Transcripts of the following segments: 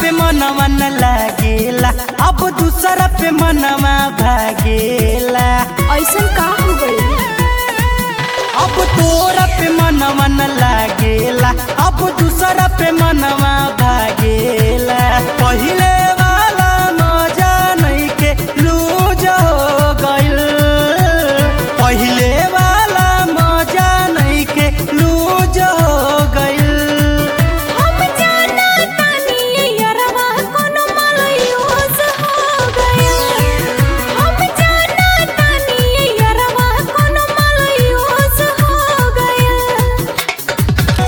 पे मनवा न लागेला अब दूसरा पे मनवा भागेला ऐसन का हो गई अब तोरा पे मनवा न लागेला अब दूसरा पे मनवा भागेला पहिले वाला मजा नहीं के लूज हो गइल पहिले वाला मजा नहीं के लूज हो गइल हम जाना तानी यरवा कोनो मलयूस हो गया हम जाना तानी यरवा कोनो मलयूस हो गया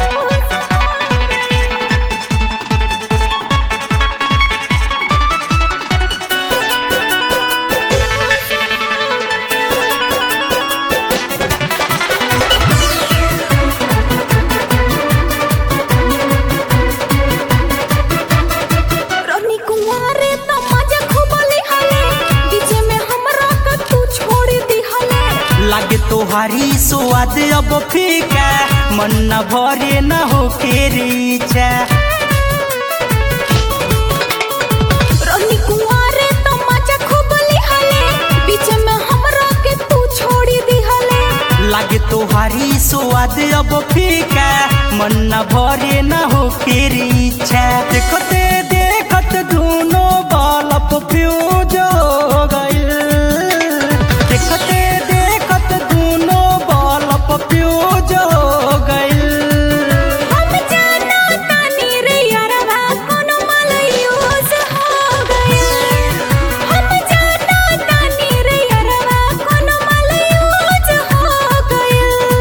रोनी कुंवारे तो मजा खूब लिहले बीच में हमरा का तू छोड़ दिहले लागे तोहारी स्वाद अब फीका मन न भरे न हो रीचा रोनी कुंवारे तो मजा खूब लिहले बीच में हमरा के तू छोड़ दिहले लागे तोहारी स्वाद अब फीका मन न भरे न हो रीचा देखते देखत दोनों बालप फ्यूज हो गइल देखते देखत दोनों बालप फ्यूज हो गइल हम जाना तानी रे यरवा कोनो मलयूस हो गया हम जाना तानी रे यरवा कोनो मलयूस हो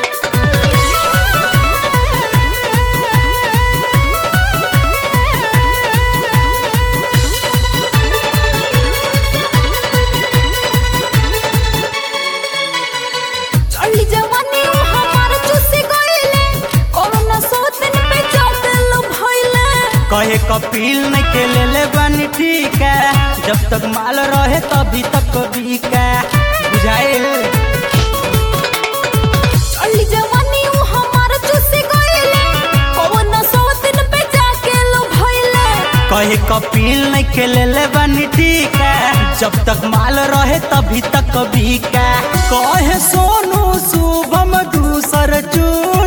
चली जवानी हमार चुसी गइले कोरोना सोतन पे चौदल भइले कहे कपिल नहीं के ले ले बानी ठीक है जब तक माल रहे तभी तक बिका बुझाइल चली जवानी हमार चुसी गइले कोरोना सोतन पे जाके लो भइले कहे कपिल नहीं के ले ले बानी ठीक है जब तक माल रहे तभी तक बिका कहे सोनू शुभम दूसर चू